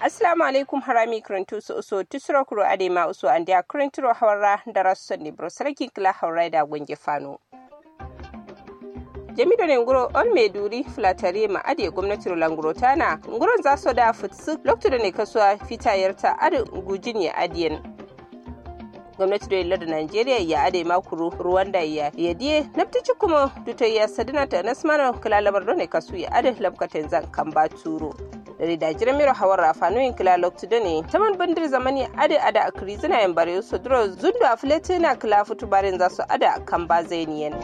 assalamu alaikum harami kirintu su uso tusuro kuro ade ma uso an dia kirinturo hawara da rasu ne bro sarki kila hawra da gunge fano jamido ne nguro on mai duri flatare ma ade gwamnati languro tana nguron za su da futsu lokacin da ne kasuwa fitayarta ade gujin ya adiyan gwamnati da yallar da Najeriya ya ade makuru Rwanda ya yadiye naftici kuma duto ya sadina ta nasmana kala labar ne kasu ya ade labkaten zan kan ba turo da da jiran miro hawar rafanoyin kila loktu da ne taman bandir zamani ade ada akri zina yan bare su duro zundu a filetina kila futu barin za su ada kan ba zainiyan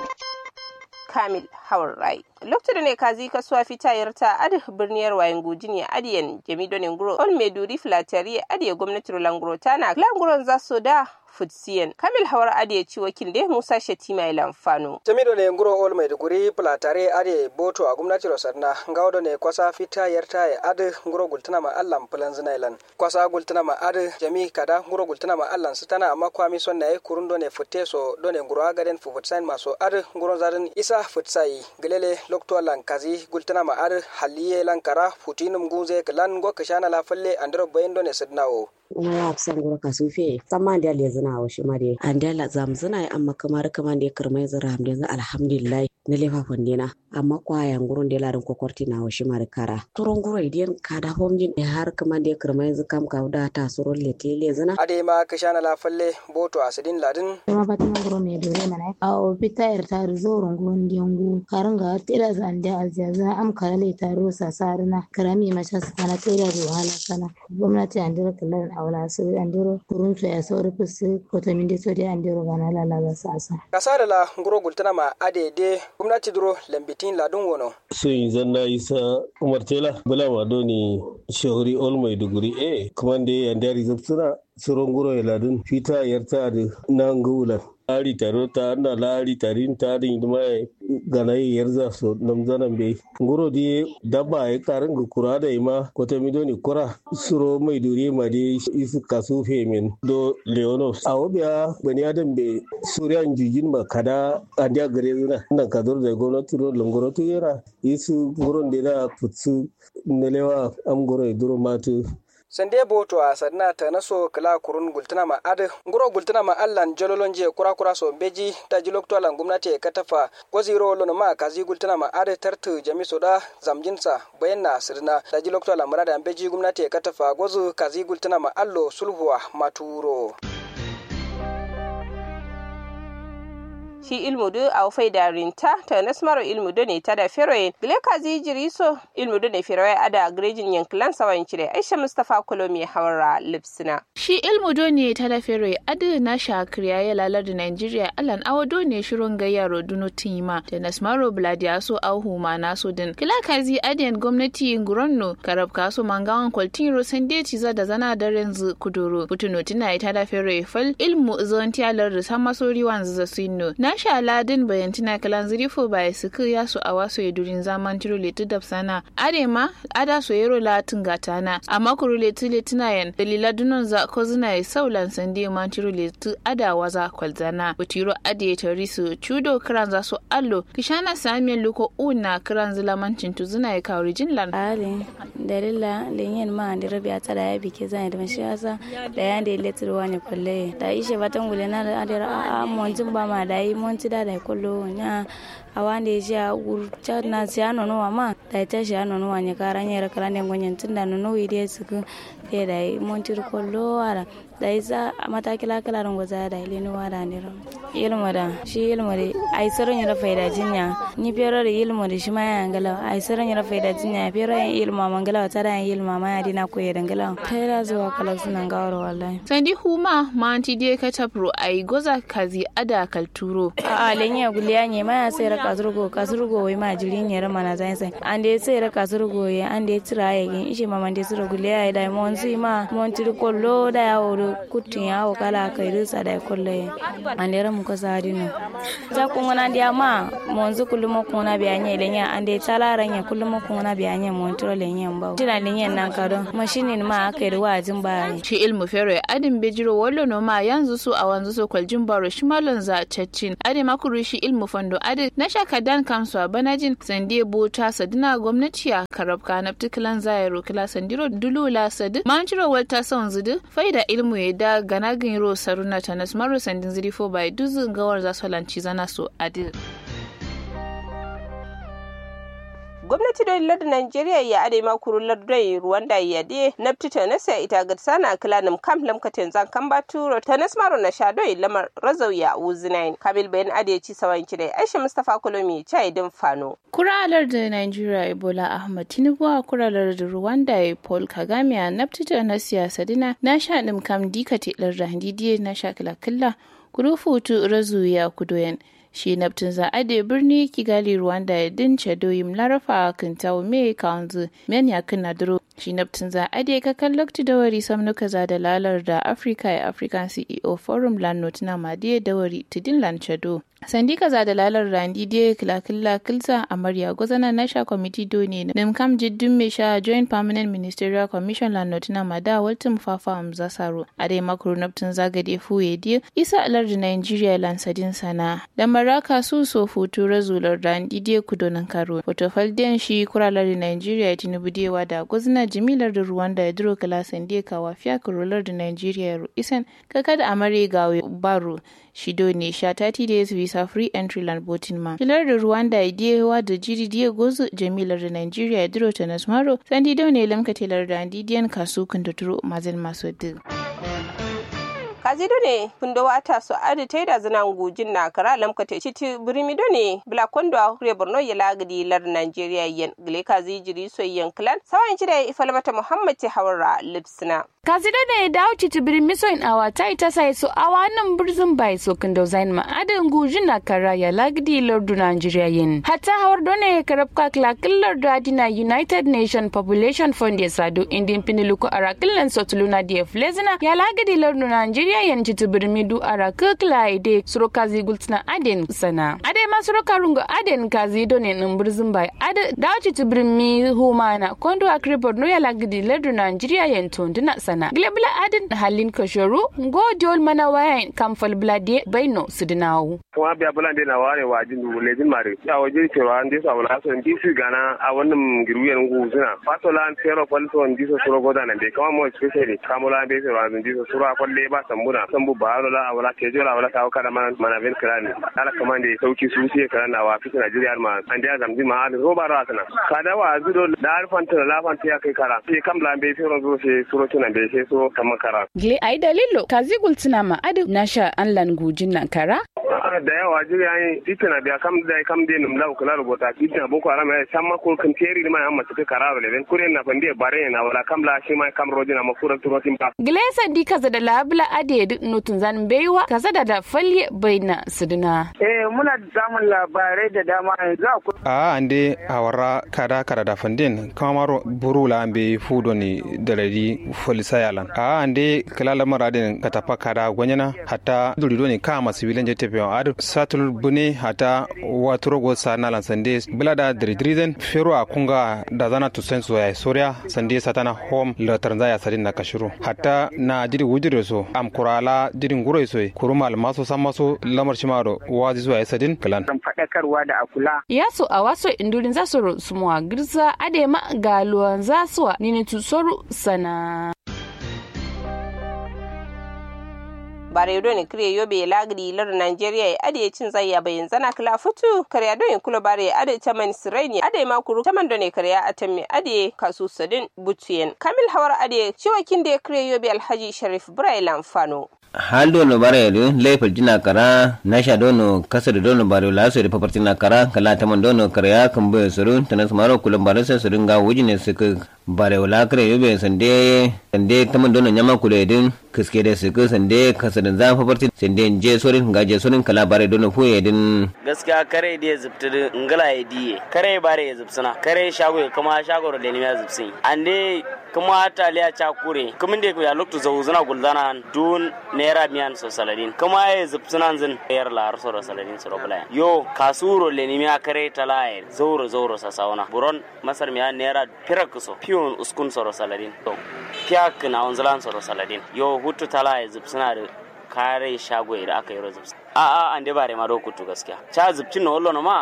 kamil hawar rai lokacin da ne kazi kasuwa fitayar ta adi birniyar wayan gujin ya adiyan jamido ne nguro on meduri filatari adiye gwamnati languro tana languron za su da futsiyan kamil hawar adiye ci wakil da musa shatima ya lamfano jamido ne nguro ol maiduguri platare ade boto a gwamnati rosarna ngawdo ne kwasa fita yarta ya ade nguro gultuna ma allan pulan zinailan kwasa gultuna ma ade jami kada nguro gultuna ma allan sitana amma kwami son nayi kurundo ne futte so do ne nguro agaden fu futsain maso ade nguro zarin isa futsai gelele lokto lan kazi gultuna ma ade halliye lan kara futinum guze klan go kashana la falle andro bayendo ne sidnawo ina ya fi san gura kasu fe tsamman da le zina wa shi mare an da la zam zina amma kamar kamar da kirmai zira hamdin za alhamdulillah na lefa fondina amma kwayan gurun da larin kokorti na wa shi mare kara turon gura idan ka da homjin da har kamar da kirmai zu kam ka da ta suron le te le zina ade ma kashana la falle boto asidin ladin ma fatima guro me dore mana a o pita ir ta zoron gon diengu karanga tira zan da azaza am karale taro sasarna karami macha sana tira ruhala sana gwamnati an dira kallan awla su andiro kurun su ya sauri fusu kota min so de andiro gana la la sasa kasada la nguro gultana ma ade de gwamnati duro lambitin ladun wono sun zanna isa umar tela bula ma doni shahuri ol maiduguri e kuma da ya ndari zubsuna suron guro ya ladun fita yarta da nan gulan lari taro ta na lari tarin tarin ma gana yarza so namzanan bai nguro di dabba ya karin ga kura da ima kota midoni kura suro mai duri ma di isu kasu femin do leonos a wabiya bani adam bai suriyan jujin ma kada andiya gare zuna nan kador da gwamnati ro langoro to yara isu nguron da na futsu nelewa am goro duro matu sande boto a sadna ta naso kala kurun gultuna ma ad nguro gultuna ma allan jololon je kura kura so beji ta jilok to allan gumnati ka tafa goziro lono ma kazi gultuna ma ad tartu jami soda zamjinsa bayanna sirna ta jilok to allan murada beji gumnati ka tafa gozu kazi gultuna ma allo sulhuwa maturo shi ilmu du a fai da rinta ta nasmaro ilmu du ne ta da feroye gile kazi jiriso ilmu du ne feroye ada grejin yankilan sawan cire aisha mustapha kolomi hawara lipsina shi ilmu du ne ta da feroye adu na shakriya ya lalar da nigeria alan awado ne shirin gayyaro duno tima da nasmaro bladiaso auhu ma naso din gile kazi adiyan gwamnati nguronno karab kaso mangawan kwaltin rosan deci za da zana da renzu kuduro putuno tina ta da feroye fal ilmu zontiyalar da sama sori wanzu za sinno na sha ladin bayantina kalan zirifo ba ya suku ya su a wasu ya durin zaman tiro letu da sana arema ada so yero latin gatana amma kuru letu letina yan dalila dunon za ko zina ya saulan sande man tiro letu ada waza kwalzana butiro ade tari su chudo kiran za su allo kishana samiyan luko una kiran zilamancin tu zina ya kawo rijin lan ale dalila lenyen ma andi rabi ata da ya bike zan da mashi asa da ya da letu wani kwalle da ishe batan gulena da adira a monjin ba ma da yi monti da da kollo nya awande ja urcha na sia no no ma da ta ja no no nya kara nya kala ne gonyen tunda no no ide suku e da monti kollo ara da isa mata kila kala ran goza da ile no wada ne ro ilmu da shi ilmu da ai saron ya faida jinya ni pero da ilmu da shi ma ya ngala ai saron ya faida jinya pero ya ilmu mangala ta da ilmu ma ya dina ko ya dangala kai zuwa kala sunan gawar wallahi sandi huma ma anti die ka tapro ai goza kazi ada kalturo a a lenya guliya ne ma ya sai raka zurgo ka zurgo wai ma jiri ne rama na zai sai an da sai raka zurgo ya an da tira ya gin ishe ma man da zurgo guliya ya da mon si ma mon tir kollo da ya woro kutin ya wo kala kai rusa da kollo ya an da ramu ko sa dino ja kun wana dia ma mon zu kullum ko na biya ne lenya an da tala ranya kullum ko na biya ne mon tiro lenya ba tina lenya nan ka don mashinin ma aka yi wajin ba shi ilmu fere adin bejiro wallo no ma yanzu su a wanzu su kwaljin baro shi malon za caccin ade makuru shi ilmu fando ade na na shaka dan kamsu a banajin sande bota sadina gwamnati a karabka na particular zairo kila sandiro dulula sadi manjiro walta son zudu faida ilmu ya da gana ro saruna tanas maro sandin ziri fo bai duzu gawar za su lanci zana so adil gwamnati da lar Najeriya ya ade ma kuru lardai Rwanda ya de nafti ta nasa ita ga sana kilanim kam lamka tenzan kan baturo ta nasmaro na shado lamar razau ya uzinain kabil bayan ade ci sawan kidai Aisha Mustafa Kolomi chai din fano kuralar da Najeriya Ebola Ahmad Tinubu a kuralar da Rwanda Paul Kagame a nafti ta na siyasa dina na sha dim kam dikate larda handidiye na sha kila killa kurufutu razu ya kudoyen shi naftin za ade birni kigali rwanda ya dince doyim larafa kintawo me kawanzu men ya kinna duro shi naftin za ade ka kallakti dawari samnuka za da lalar da africa ya african ceo forum landnote na madiye dawari tidin lanchado sandika za da lalar randi de kilakilla kilsa amarya gwazana na sha kwamiti doni na nimkam jiddin me sha joint permanent ministerial commission la notina mada waltin fafa amza saro a dai makuru naftin zagade fuye die isa alar da nigeria lansadin sana da maraka su so futu razular randi de kudonan karo fotofal den shi kuralar da nigeria tinubu dewa da gwazana jimilar da rwanda ya duro kala sande kawa fiya kurolar da nigeria isan kakada amare gawe baro shido ne sha 30 days visa free entry land botin ma filar da rwanda idiyewa da jiri diye gozu jamilar da nigeria ya duro ta nasmaro sandi dau ne lamka telar da andidiyan kasu kan da turo mazin masu duk kazido ne kundo wata so adi taida zina ngujin na kara lamka te chiti birimido ne bla kondo hure borno ya lagadi lar nigeria yen gile kazi jiri so yen clan sawan chida ifalmata muhammad te hawara lipsina kasida ne dawo citi birimi so in awa ta ita sai so awa nan birzin bai so kundo zain ma adin gujin na kara ya lagadi lardu nigeria yen hatta hawar done karabka klakin lardu adina united nation population fund ya sadu indin piniluko arakillan sotuluna dia flezina ya lagadi lardu nigeria yen citi birimi du araka klaide suro kazi gultina aden sana ade ma suro karungo aden kazi done nan birzin bai ade dawo citi birimi humana kondo akribor no ya lagadi lardu nigeria yen tondina sana glebla adin halin kashoru ngo diol mana wayan kamfal blade baino sudinawu kuma biya bulan de na ware wa jin du lejin mare ya waje ke wa ande sa wala so ndi su gana a wannan giruyen ngu suna fato lan tero falso ndi so suro goda nan de kama mo especially kamola be so ran ndi so suro kwalle ba sambuna sambu baro la wala ke jola wala ka kada man mana ben krani ala kama de sauki su sai kana wa fitina Najeriya ma ande azam ma al roba ra sana kada wa zudo da alfanta la fanta ya kai kara sai kam la be so ro sai suro tunan be sai so kama kara gle ai dalilo kazi gultina ma adu nasha an lan gujin nan kara da yawa jiri an titina biya kam da kam de num law kala rubuta titina boko haram ya samma ko kan teri ma amma take kararo le kure na fande bare na wala kam la shi ma kam rodina ma kura turo timpa glesa di kaza da labla ade duk nutun zan baiwa kaza da da falye baina suduna eh muna samun labarai da dama yanzu a ande awara kada kada da fandin kamaro burula ambe fudo ni dalari folisa yalan a ande kala lamar adin katapa kada gwanyana hatta durido ne kama sibilan jete pe adu satul bune hata waturo go sana sande bilada dridriden fero a kunga da zana to senso ya soria sande satana home la taranza ya sadin na kashuru hatta na jiri wujire so am kurala jiri nguro so kurumal maso samaso lamar shimaro wazi so ya sadin kalan fadakarwa da akula yaso a waso indurin zasu sumuwa girza adema galuwan zasuwa nini tusoru sana bare do ne kire yobe lagdi lar Nigeria ya ade cin zayya bayan zana kala futu kare do ne kula bare ade taman sireni ade ma kuru taman do ne kare atami ade kasu sadin butuyen kamil hawar ade ciwakin da kire yobe alhaji sharif brailan fano hal dono bare do leifal jina kara nasha dono kasar dono bare la so de paparti na kara kala taman dono kare kan be suru tanas maro kulan bare sai surun ga wujine suka bare wala kare yobe sande sande taman dono nyama kule din kiske da suka sande kasar zan paparti sande je sorin ga je sorin kala bare dono fuye din gaskiya kare da zubtu ngala ya diye kare bare ya zubsuna kare shago kuma shago da ne ya zubsin ande kuma taliya cha kure kuma da ya lokto zo zuna gulzana dun naira miyan so saladin kuma ya zubsuna zin yar la so ro saladin so bla yo kasuro le ni miya kare talaye zoro zoro sa sauna buron masar miya naira pirak so pion uskun so ro saladin to piak na onzalan so ro saladin yo hutu talaye zubsuna da kare shago da aka yi rozubs a a an de bare ma do kutu gaskiya cha zubcin no wallo no ma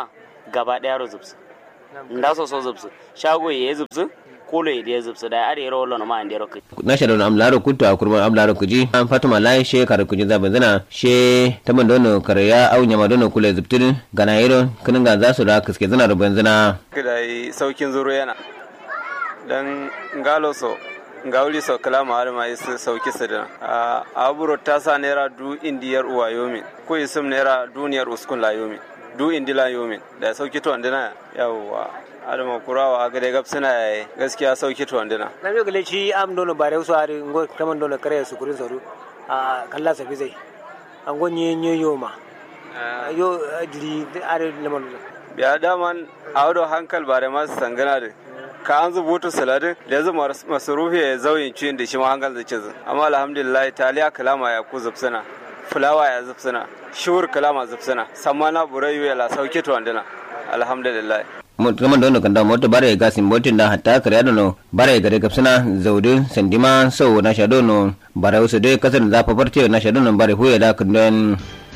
gaba daya ro zubsu nda so so zubsu shago ye zubsu kolo ye de zubsu da are ro lono ma ande ro kai na shaɗo am laro kuttu a kurma am laro kuji an fatuma lai she kare kuji zaɓe zina she taman dono kare ya au nyama dono kule zubtin gana yero kinin ga za su da kiske zina ruben zina. kida saukin zuru yana dan ngalo so ngawli so kala ma ma is sauki sidina a aburo ta sa naira du indiyar uwa yomi ko isum naira duniyar uskun la yomi du indila yomi da sauki to andina yawwa adama kurawa ga dai gabsina yayi gaskiya sauki to andina na mi gale shi am dono bare su ari ngo kaman dono kare su kurin saru a kalla safi zai an go nye nye yoma yo diri are lemon biya daman awdo hankal bare masu sangana da ka an zubutu saladin da yanzu masarufi ya zauyin ciyin da shi ma hankal da cizin amma alhamdulillah taliya kalama ya ku zubsina fulawa ya zubsina shiwur kalama zubsina sammana burayu ya la sauki to andina alhamdulillah kaman dono kanda moto bare ga simbotin da hatta kare dono bare ga daga suna zaudu sandima sau na shadono bare wasu dai kasar da zafa farce na shadono bare huya da kundin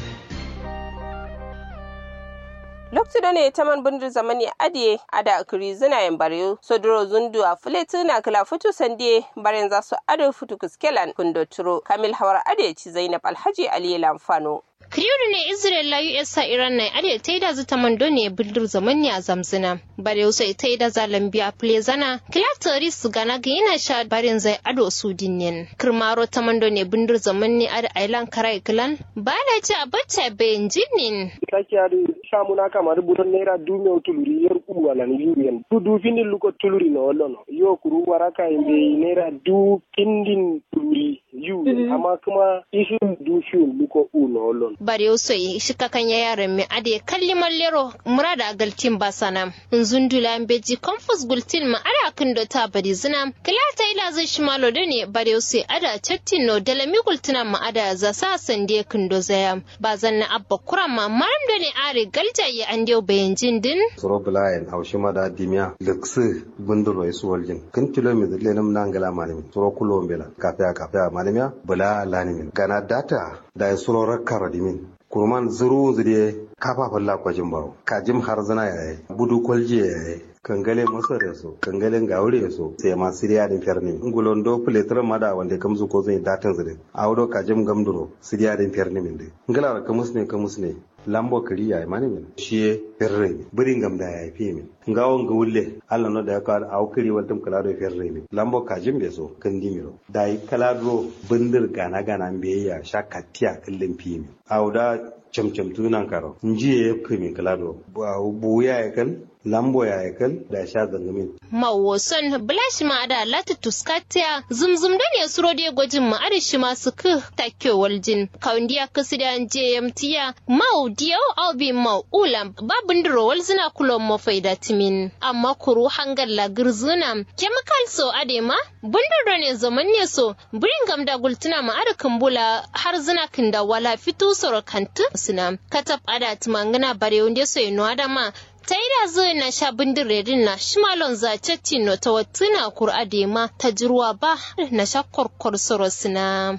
lokacin da ne ta man bindir zamani adiye ada kiri zina yan bare sodoro zundu a fuleti na kala futu sande baren za su ado futu kuskelan kundo turo kamil hawar adiye ci zainab alhaji aliyu lamfano Kriyuru ne Israel la US sa Iran na ade ta da zata mando ne bildir zaman ne a zamzina. Bare wasu ita da zalambi a plezana. Kilatari su gana ga yana sha barin zai ado su dinnin. Kirmaro ta mando ne bindir zaman ne a da ailan karai kilan. Ba da ci a bacci bayan jinnin. Kaki a samu na kama rubutan naira dumiyan tuluri yar uwa lan yuyen. Du du findin luko tuluri na wallo Yo kuru waraka imbe naira du findin tuluri yu. Amma kuma isin du fiyon luko u na wallo bare so shi kakan ya yaran mi ade kalli mallero murada galtin basana nzundula beji confus gultin ma ada kan do ta bari zina kilata ila zai shi malo da ne bare so ada chattin no da lami gultina ma ada za sa sande kan do zaya ba zanna abba kurama maram da ne are galja ya an dio bayan jin din soro bulayen haushi ma da dimiya lekse bunduro isu waljin kan kilomita lenam nangala malimi soro kulo mbela kafe kafe malimiya bula lanimin gana data da soro rakkara dimin kurman zuru zuriye kafa falla kwajin bawo kajim har zana yayi budu kwalje yayi kangale masa da so kangalen gaure so sai ma siriya din ferni ngulon do pletra mada wanda kamzu ko zai datan zure awdo kajim gamduro siriya din ferni min de ngala kamus ne kamus ne lambo kari ya mani min shi ferre birin gam da ya fi min ngawon ga wulle Allah no da ya kawo aw kiri waltum kala do ferre min lambo kajim be so kan dimiro dai kala do bindir gana gana be ya shakatiya kallin fi min awda camcam tunan karo njiye ya fi min kala do bu ya ya kan lambo ya ya kan da sha zangamin mawoson blash ma da lati tuskatiya zumzum da ne suro da gwajin ma ada shi masu ku takyo waljin kaundiya kasu da jmtiya mau diyau albi mau ulam babin duro walzina kulon mafai da timin amma kuru hangar lagir zuna chemical so ade ma bundar ne zaman ne so birin gamda gultuna ma ada kambula har zina kinda wala fito soro kantu suna katab ada timangana bare wanda so ino adama ta yi da zo na sha bindiredin na shimalon zace no ta watuna kur'ade ma ta jirwa ba na sha korkor soro suna.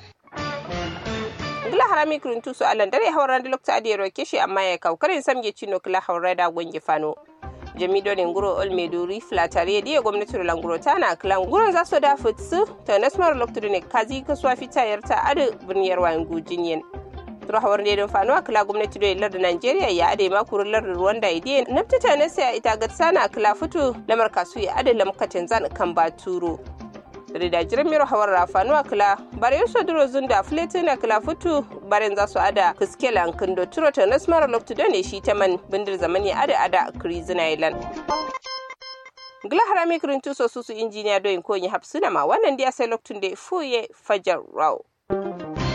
Gila harami kurintu su alan dare hauran da lokta adi roke shi amma ya kau karin samge cino kila haurai da gwangi fano. jamido ne nguro ol meduri flatare diye gwamnati languro tana klan guron za su da futsu ta nasmar lokta ne kazi kasuwa fitayar ta adu birniyar wayan gujinyen. turo hawar ne don fanuwa kila gwamnati da lar da Najeriya ya ade ma kurun lar Rwanda idiye naftata na sai ita ga sana kila fito lamar kasu ya ade lamkatin zan kan ba turo da jiran miro hawar rafanuwa kila bare yuso duro zunda fleti na kila fito baren za su ada kuskela kindo turo ta nasmara loktu da ne shi ta man bindir zamani ada ada krizin island gila harami kirin tuso su su injiniya doyin ko yi hapsuna ma wannan dia sai loktun da fuye fajar raw